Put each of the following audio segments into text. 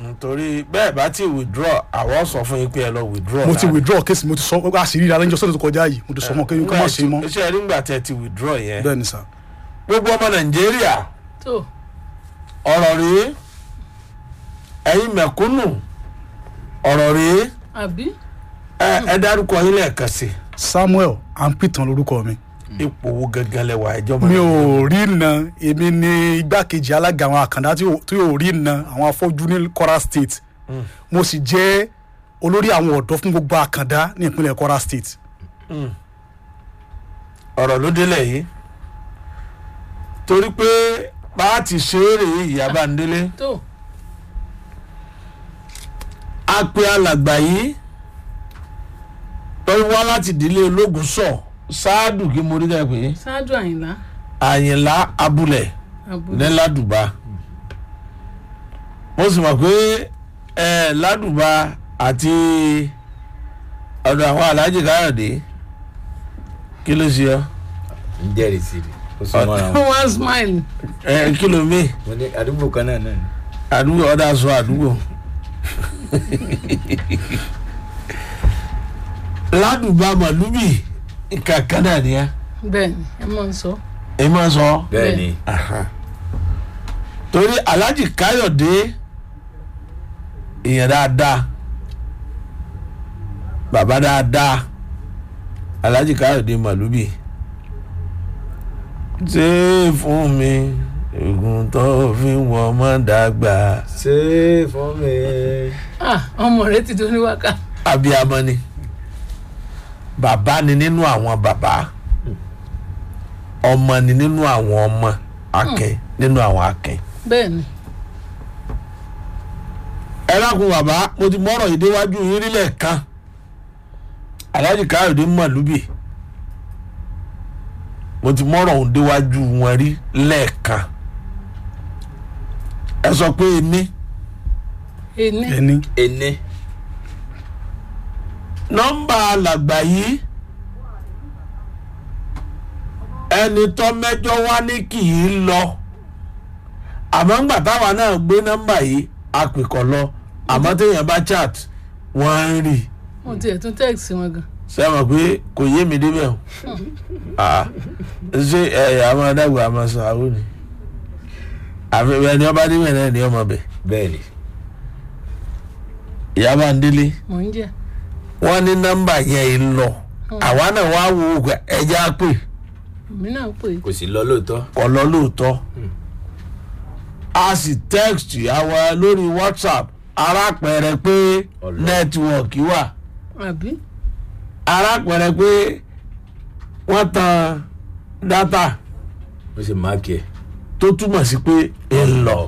torí bẹ́ẹ̀ bá ti withdraw àwọn sọ fún yín pé ẹ lọ withdraw. mo ti láàrin. withdraw kéésì mo ti sọ àṣírí ara ẹnjọ́ sọ́dọ̀ tó kọjá yìí mo ti sọ mọ́ kéwọn kọ́ má ṣe mọ́ iṣẹ́ nígbà tẹ́ ti withdraw yẹn. bẹ́ẹ̀ ni sà gbogbo ọmọ nàìjíríà tó ọ̀rọ̀ rèé ẹ̀yin mẹ̀kúnnù ọ̀rọ̀ rèé àbí ẹ ẹ dárúkọ yín lẹ́ẹ̀kan sí samuel ampitan lorúkọ mi ipò wo gangan lẹwà ẹjọ́ mọ́ mi ò rí na èmi ni igbákejì alága àwọn àkàndá tí ò- tí ò rí na àwọn afọ́jú ní kwara state mo sì jẹ́ olórí àwọn ọ̀dọ́ fún gbogbo àkàndá ní ìpínlẹ̀ kwara state ọ̀rọ̀ ló délẹ̀ yìí torí pé bá a ti ṣe é rèé ìyábá ń délé tó a pe alàgbà yìí lọ́wọ́ wá láti ìdílé ológun sọ ṣáàdù kí mo rí ká pé ṣáájú àyìnlá àyìnlá abúlẹ̀ àbúrò ní ládùbà mo sì mọ̀ pé ẹ ládùbà àti ọ̀dọ̀ àwọn aláàjì káyọ̀dé kí ló ṣe ọ ń jẹ́rìí sí i ó sún mọ́ra wọn. one smile ẹ kí ló mí mo ní àdúgbò kan náà náà ni. àdúgbò ọ̀dà sọ àdúgbò ládùbà màlúbì kankan náà ni ẹ bẹ́ẹ̀ ni ẹ mọ̀ ń sọ ẹ máa sọ bẹ́ẹ̀ ni torí aláàjì káyọ̀dé èèyàn dáadáa bàbá dáadáa aláàjì káyọ̀dé màlúbì ṣé fún mi oògùn tó fi wọ ọmọ dàgbà ṣé fún mi. ah ọmọ rẹ ti tó níwáka abiyamọ ni bàbá ni nínú àwọn bàbá ọmọ ni nínú àwọn ọmọ akẹ nínú àwọn akẹ. bẹ́ẹ̀ ni ẹ lákun bàbá mo ti mọ́rọ̀ yìí déwájú yín rí lẹ́ẹ̀kan aláàjì káyọ̀dé mọ̀lúbì mo ti mọ́rọ̀ òun déwájú wọn rí lẹ́ẹ̀kan ẹ sọ pé ní ẹni ẹni ení nọ́mbà alàgbà yìí ẹni tó mẹ́jọ wá ní kì í lọ àmọ́ ńgbà táwa náà gbé nọ́mbà yìí a pè kọ́ lọ àmọ́ téèyàn bá chat wọ́n ń rí i. mo tiẹ̀ tún tẹ́ẹ̀sì wọn gan ṣé ẹ mọ̀ pé kò yé mi débẹ̀ o Ah, ṣé ẹ àwọn adágbà àmọ́ sọ àwọn ni àfi ẹni ọba débẹ̀ náà ni ọmọ bẹ̀ bẹ́ẹ̀ ni ìyá bá ń délé mò ń jẹ wọ́n ní nọ́mbà yẹn ń lọ àwa náà wá wo ògùn ẹja pè èmi náà pè é kò sí lọ lóòótọ́ kọ́ lọ lóòótọ́ a sì text àwa lórí whatsapp arápẹrẹ pé Ọlọ́run. nẹ́tíwọ̀kì wà àbí arápẹrẹ pé wọ́n tan dátà ó sì máàkì ẹ̀. tó túmọ̀ sí pé ń lọ.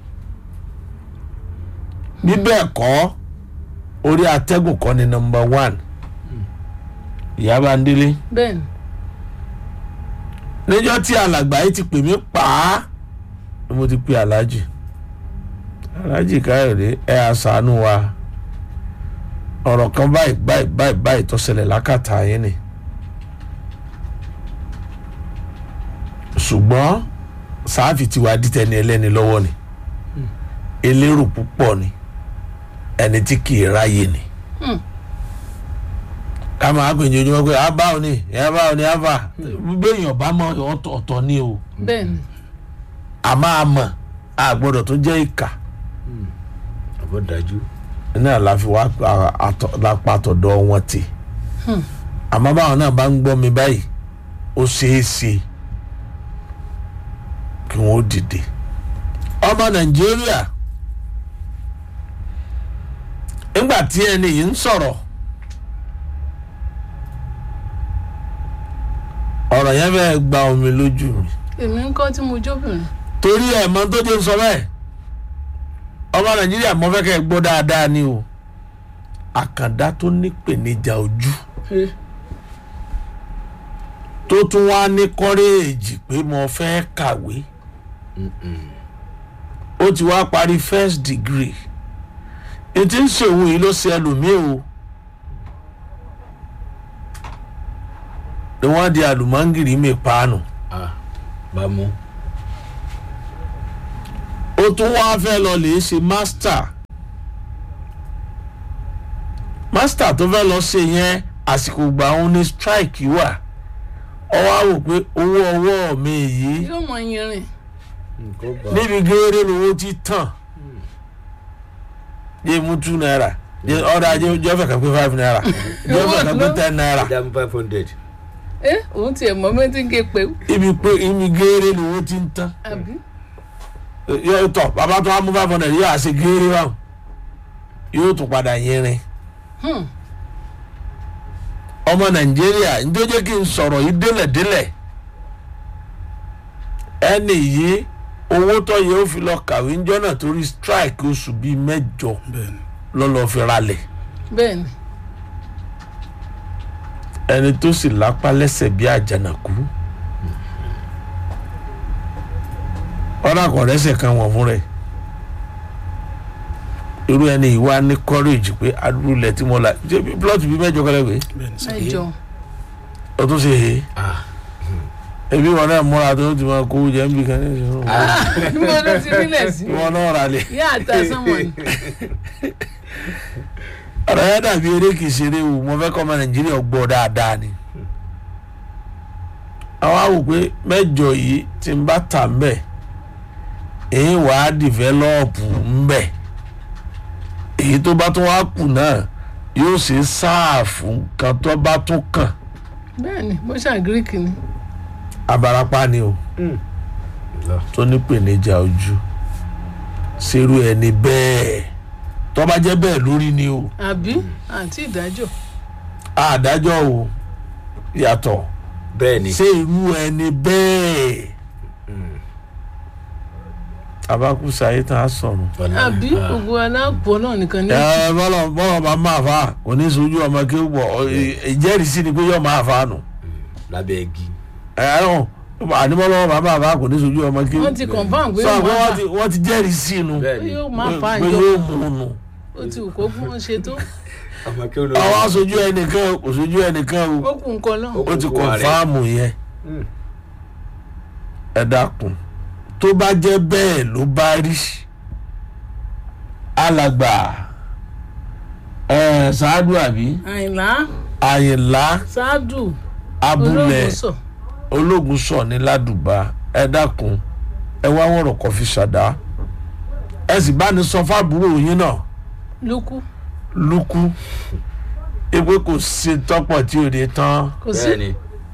bí bẹ́ẹ̀ kọ́ orí atẹ́gùn kọ́ ni nọmba one ìyá bá ń délé bẹ́ẹ̀ ni níjọ́ tí alàgbà yìí ti pè mí pa á ni mo ti pe aláàjì aláàjì káyọ̀dé ẹ àṣàánú wa ọ̀rọ̀ kan báyìí báyìí báyìí báyìí tó ṣẹlẹ̀ lákàtà yín ni ṣùgbọ́n sáàfì tí wàá dìtẹ̀ ní ẹlẹ́ni lọ́wọ́ ni elérò púpọ̀ ni ẹni tí kì í ráyè ni Hmm. ká máa pè ní ojúmọ́ pé a bá òní ẹ bá òní àfà béèyàn bá mọ ọ̀tọ̀ ọ̀tọ̀ ni o bẹ́ẹ̀ ni a máa mọ̀ a gbọ́dọ̀ tó jẹ́ ìkà àbọ̀ dájú. náà la fi wá pa- àtọ̀- la pa àtọ̀dọ̀ wọn tì Hmm. àmọ́ báwọn náà bá ń gbọ́ mi báyìí ó ṣeé ṣe kí wọ́n ó dìde ọmọ nàìjíríà nígbà tí ẹni yìí ń sọ̀rọ̀ ọ̀rọ̀ yẹn fẹ́ gba omi lójú mi èmi ń kọ́ tí mo jóbìnrin torí ẹ̀ mọ́ tó jẹ́ sọ bẹ́ẹ̀ ọmọ nàìjíríà mọ́ fẹ́ kẹ́ ẹ gbọ́ dáadáa ni o àkàndá tó nípèníjà ojú Eh, tó tún wá ní kọ́rẹ́ẹ̀jì pé mo fẹ́ kàwé ó ti wá parí first degree ètí ń ṣèwò yìí ló ṣe ẹlòmíì o ni wọ́n di àlùmọ́ngìrì mi paanu ah bá mú. ó tún wá fẹ́ lọ lè ṣe master master tó fẹ́ lọ ṣe yẹn àsìkò gbà òun ní strike wà ọwọ́ á wò pé owó ọwọ́ mi yìí yóò mọ yìnrìn nǹkan bá níbi gééré lówó ti tàn yé mú two naira yé ọ̀dà jẹ́ jẹ́ fẹ́ kàn pé five naira jẹ́ fẹ́ kàn pé ten naira dam five hundred ẹ òun tiẹ̀ mọ mẹ́tí ń ké pé ibi pé ibi gééré lówó ti ń tàn àbí yóò tọ̀ bàbá tó wá mú five hundred yóò àṣe gééré báwọn yóò tún padà yẹrin Hmm. ọmọ nàìjíríà njó jẹ́ kí n sọ̀rọ̀ yìí délẹ̀délẹ̀ ẹnì yìí owó tó yẹ ó fi lọ kàwé ńjọ́ náà torí strike oṣù bíi mẹ́jọ bẹ́ẹ̀ni lọ́lọ́ fi ralẹ̀ bẹ́ẹ̀ ni ẹni tó sì lápá lẹ́sẹ̀ bí àjànàkú ọ̀nà àkọ́rẹ́sẹ̀ kan wọ̀n fún rẹ̀ irú ẹni ìwà ní courage pé adúlẹ̀ tí mo la ṣe plot bíi mẹ́jọ kọ́lẹ́ pé bẹ́ẹ̀ni sá ẹjọ o tún ṣe he ah ebi wọn náà múra tó ti máa kó jẹ́ nbí kan ní ìṣòro níbo ló ti nílẹ̀ sí wọn náà rà lẹ̀ yá àtà sánmọ̀ ni ọ̀rọ̀ yẹn dàbí eré kìí ṣeré o mo fẹ́ kọ́ ọmọ nàìjíríà gbọ́ dáadáa ni àwọn àwò pé mẹ́jọ yìí tí n bá tà ń bẹ̀ èyí wà á dìvẹ́lọ́ọ̀pù ń bẹ̀ èyí tó bá tún wá kù náà yóò ṣe sáàfù kan tó bá tún kàn bẹ́ẹ̀ ni bó ṣà gíríkì ni abarapá ni o lọ tó ní pèníjà ojú ṣerú ẹni bẹ́ẹ̀ tó bá jẹ́ bẹ́ẹ̀ lórí ni o àbí àti ìdájọ́ àdájọ́ o yàtọ̀ bẹ́ẹ̀ ni ṣé irú ẹni bẹ́ẹ̀ abakusa yìí tán á sọ̀rọ̀. ọ̀nà àbí gbogbo aláàpọ̀ náà nìkan ní ẹ bọ́lọ̀ bọ́lọ̀ bá máa fa kò ní sojú ọmọ kí ó pọ̀ ìjẹ́rìísí ni pé yóò máa fa nù. lábẹ́ igi ẹ ẹ rún àníbọ́lọ́ bá máa fa kò ní sojú ọmọ kí ó. wọ́n ti confam pé sọ yóò pé máa wọ́n fà ti wọ́n ti jẹ́rìísí nu bẹ́ẹ̀ pé ni yóò máa fà pé ìjọ yóò mú un nù. ó ti wù kó gún wọn ṣe tó ọmọ kí ó lọ àwọn aṣojú ẹnìkan kò sojú ẹnìkan o ó kù nǹkan náà ó ti kókó rẹ̀. kọ̀nfàmù yẹn Mm. ẹ dákun tó bá jẹ́ bẹ́ẹ̀ ló bá rí alàgbà ẹ ṣáádù àbí àyìnlá àyìnlá ṣáádù abúlé olóògùn sọ ológun sọ ní ládùbà ẹ dákun ẹ wá wọ̀rọ̀ kọ́ fi ṣàdá ẹ sì bá ní sọ fábúrò yín náà lókù lukú ewé kò sí tọ́pọ̀ tí ò ní tán kò sí bẹ́ẹ̀ ni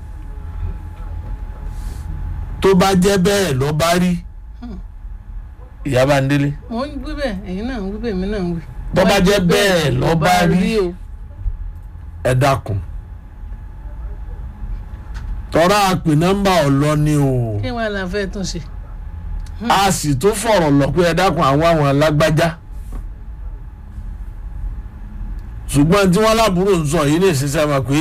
tó bá jẹ́ bẹ́ẹ̀ ló bá rí ìyá bá ń délé mò ń wí bẹ́ẹ̀ ẹ̀yin náà ń wí bẹ́ẹ̀ èmi náà ń wí. Tó bá jẹ́ bẹ́ẹ̀ ló bá rí. o ẹ dákun tọ́ra àpè nọ́mbà ọ̀lọ́ ni o kí wọn là fẹ́ tún ṣe. a sì tún fọ̀rọ̀ lọ pé ẹ dákun àwọn àwọn alágbájá ṣùgbọ́n tí wọ́n lábúrò ń sọ yìí lè ṣiṣẹ́ mọ̀ pé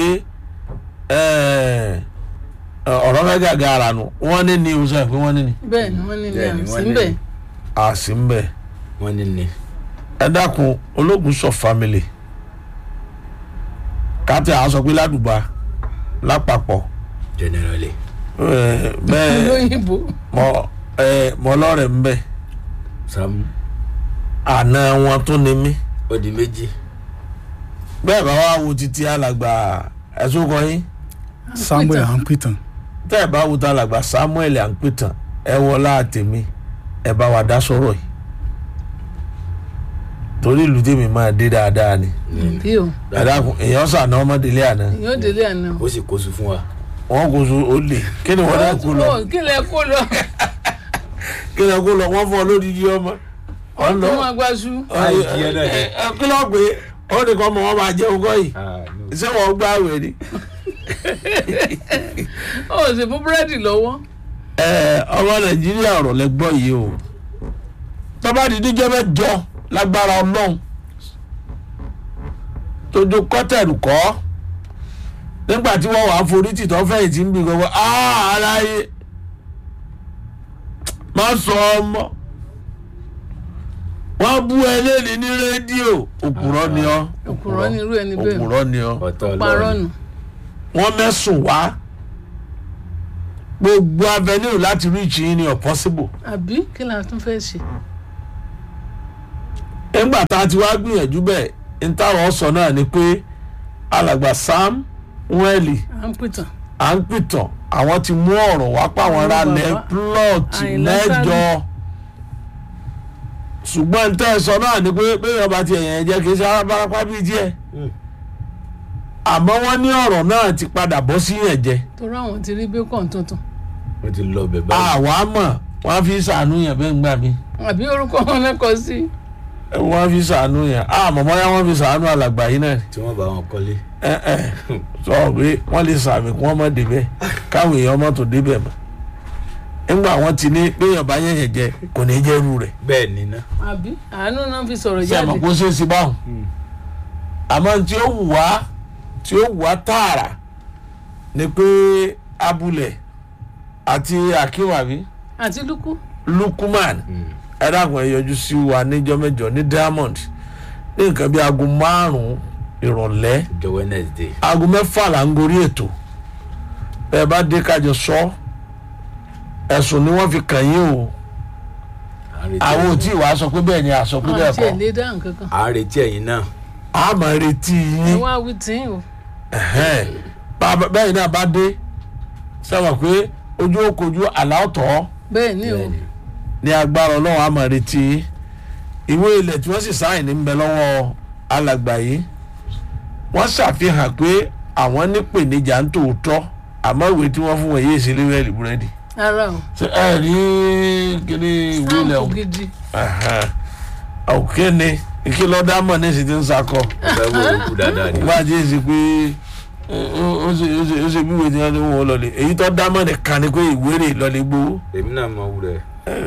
ẹ, ọ̀rọ̀ mẹ́gàgà ara nu wọ́n ní ní oṣù pé wọ́n ní ní bẹ́ẹ̀ ni wọ́n ní ní Bẹ́ẹ̀ ni, àmì wọ́n sí ní bẹ́ẹ̀ ní. a sì ń bẹ̀ wọ́n ní ní ẹ dákun ológun sọ family káàtì àwọn sọ pé ládùúgbà lápapọ̀ generally ẹ, bẹ́ẹ̀ olóyìnbó mọ ẹ mọ lọ́rẹ̀ ń bẹ̀ sam àna wọn tó ní mí ó di méjì bẹ́ẹ̀ bá wá wo títí alàgbà ẹ̀sùn kan yín samuel hanpitan tẹ́ ẹ̀ bá wo tá alàgbà samuel à ń pè tán ẹ wọlá àtẹ̀mí ẹ bá wa dá sọ̀rọ̀ yìí torí ìlú tèmi máa dé dáadáa ni bí o ẹ dákun èèyàn sànà ọmọdélé àná èyàn ò délé àná o. ó sì kóso fún wa wọn kò so ó lè kí ni wọn dá kó lọ Ó, kí lẹ kó lọ kí ni wọn kó lọ wọn fọ lódìdí ọmọ wọn lọ ọmọ agbáṣu Ayé kí ẹ náà ni. ẹ kí lọ pé ó ní kọ́ ọmọ wọn máa jẹ ogọ́ yìí Ah, no. ṣé wọn gbá àwẹ̀ ni. ó sì fún búrẹ́dì lọ́wọ́ ẹ ọmọ nàìjíríà ọ̀rọ̀ lẹ gbọ́ yìí o tọ́ba dídí jẹ́ mẹ́jọ lágbára ọlọ́run tójú kọ́tẹ̀lù kọ́ nígbà tí wọ́n wàá forí tìtọ́ fẹ̀yìntì ń bì gbogbo aláyé má sọ ọmọ wọ́n bú ẹlẹ́ni ní rédíò òpùrọ́ ni ọ́ òkùrọ́ ní irú ẹni bẹ́ẹ̀ òpùrọ́ ni ọ́ ọ̀tọ̀ parọ́ ọlọ́run nù wọ́n mẹ́sùn wá gbogbo avenue láti reach yín ni ọ̀ possible. àbí kí la tún fẹ́ ṣe. nígbà tá a ti wá gbìyànjú bẹ́ẹ̀ ntàwọn sọ náà ni pé alàgbà sam wẹ́ẹ̀lì à ń pìtàn à ń pìtàn àwọn ti mú ọ̀rọ̀ wá páwọn Àwọn ra lẹ̀ bàbá plọ̀tì Àyìnlá mẹ́jọ ṣùgbọ́n ntẹ́ ẹ sọ náà ni pé bẹ́ẹ̀ ọba ti ẹ̀yàn jẹ́ kì í ṣe arábárápá bíi díẹ̀ Mm. àmọ́ wọ́n ní ọ̀rọ̀ náà ti padà bọ́ sí yẹn jẹ torí àwọn ti rí bacon tuntun wọ́n ti lọ bẹ̀ báyìí. àwa mọ̀ wọ́n fi sànú yẹn bẹ́ẹ̀ ń gbà mí àbí orúkọ wọn lẹ́kọ̀ọ́ sí wọ́n fi sànú yẹn àmọ́ bóyá wọ́n fi sànú alàgbà yìí náà ni. tí wọ́n bá wọn kọ́lé. ẹ ẹ sọ pé wọ́n lè sàmì kí wọ́n má débẹ̀ káwọn èèyàn má tó débẹ̀ mọ́ nígbà wọ́n ti ní pé ọba yẹn jẹ kò ní jẹ́ irú rẹ̀ bẹ́ẹ̀ ni ná. àbí àánú náà fi sọ̀rọ̀ ṣe àmọ́ jáde kó ṣeé ṣe báwọn àmọ́ tí ó wù wá tí ó wù wá tààrà ni pé abúlẹ̀ àti akínwàbí àti lukú lukuman ẹ dàgbọ́n ẹ yọjú sí wa níjọ́ mẹ́jọ ní diamond ní nǹkan bí aago márùn-ún ìrọ̀lẹ́ ọjọ́ wednesday. aago mẹ́fà là ń gorí ètò bẹ́ẹ̀ bá dé kájọ sọ ẹ̀sùn ni wọ́n fi kàn yín o à ń retí àwọn ò ẹ̀yin- tí ì wá sọ pé bẹ́ẹ̀ ni àsọ pé bẹ́ẹ̀ àti ẹ̀ kọ́ lé dáhùn kankan à ń retí ẹ̀yin náà. a máa retí ẹ yín wá wí tí o ẹ̀hẹ́n. Bá- bá- bẹ́ẹ̀ náà bá dé sábà pé ojú òkojú àláọ̀tọ̀ bẹ́ẹ̀ ni o bẹ́ẹ̀ ni. ní agbára ọlọ́run a máa retí yín ìwé ilẹ̀ tí wọ́n sì sáyìn ní bẹ lọ́wọ́ alàgbà yìí wọ́n ṣàfihàn pé àwọn nípèníjà ń tòótọ́ àmọ́ ìwé tí wọ́n fún wọn yéé sí léwẹ́lì búrẹ́dì ara o ṣe ẹ rí kíní ìwé ilẹ̀ sáàmù o gidi òkè ni kí lọ́ọ́ dámọ̀ ní ìsìn tí ń sakọ ọ̀fẹ́ wo olùkú dáadáa ni. wọ́n á jẹ́ èsì pé ó- ó ṣe- ó ṣe- ó ṣe bí ìwé tí wọ́n ti wọ́n lọ́lẹ̀ èyí tó dámọ̀ nìkan ni pé ìwé rè lọ́lẹ̀ gbowó èmi náà mọ wúrẹ̀.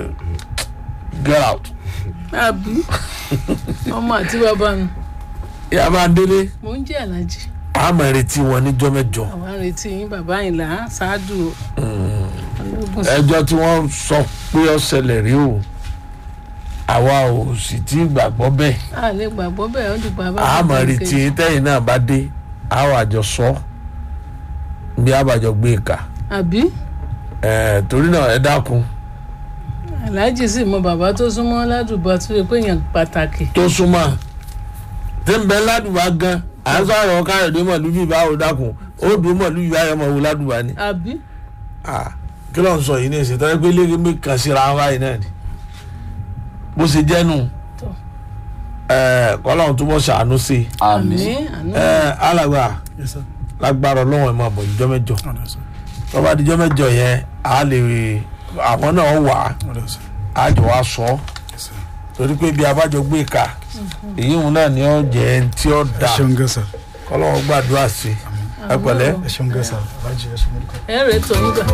get out. àbí ọmọ àti bàbá nu yàrá délé mò ń jẹ́ alájí àmọ̀ retí wọn níjọ́ mẹ́jọ àwọn àrètí yín bàbá ìlà ṣáájú ológun sí ẹjọ́ tí wọ́n sọ pé ó ṣẹlẹ̀ rí o àwa ò sì tí ì gbàgbọ́ bẹ́ẹ̀ a lè gbàgbọ́ bẹ́ẹ̀ ó dìgbà bá àmọ̀ retí tẹ́yìn náà bá dé àwọn àjọ sọ bí àbàjọ gbé ìka àbí ẹ̀ torí náà ẹ dákun aláàjì sì mọ bàbá tó súnmọ́ ládùúgbò tó yẹ pé èèyàn pàtàkì tó súnmọ́ tí ń bẹ ládùúgbà gan à ń sọ̀rọ̀ káyọ̀dé mọ̀lúbí báwo dákun ó dùn mọ̀lúbí báyọ̀ mọ̀ wò ládùúgbà ni àbí Ah, kí ló ń sọ yìí ní ìsìn tọ́jú pé lẹ́gbẹ̀ẹ́ mi kàn síra wọn báyìí náà ni bó ṣe jẹ́ nù Tọ́. kọ́lọ́hún túbọ̀ ṣàánú sí i àmì àánú Eh, alàgbà Yes, sir. lágbára ọlọ́wọ́n ẹ̀ máa bọ̀ níjọ́ mẹ́jọ Ọ̀dọ̀ sir. tọ́ba díjọ́ mẹ́jọ yẹn a lè rí àwọn náà wà Ọ̀dọ̀ sir. á jọ wá sọ ọ́ Yes, sir. torí pé bí abájọ gbé ka èyí òun náà ni ó jẹ́ ẹni tí ó ẹ dà ṣeun gan sir. kọ́lọ́hún gbàdúrà sí i ẹ pẹ̀lẹ́. ẹ ṣeun gan sir. Alhaji, ẹ ṣeun gan. ẹ rèé tó nígbà.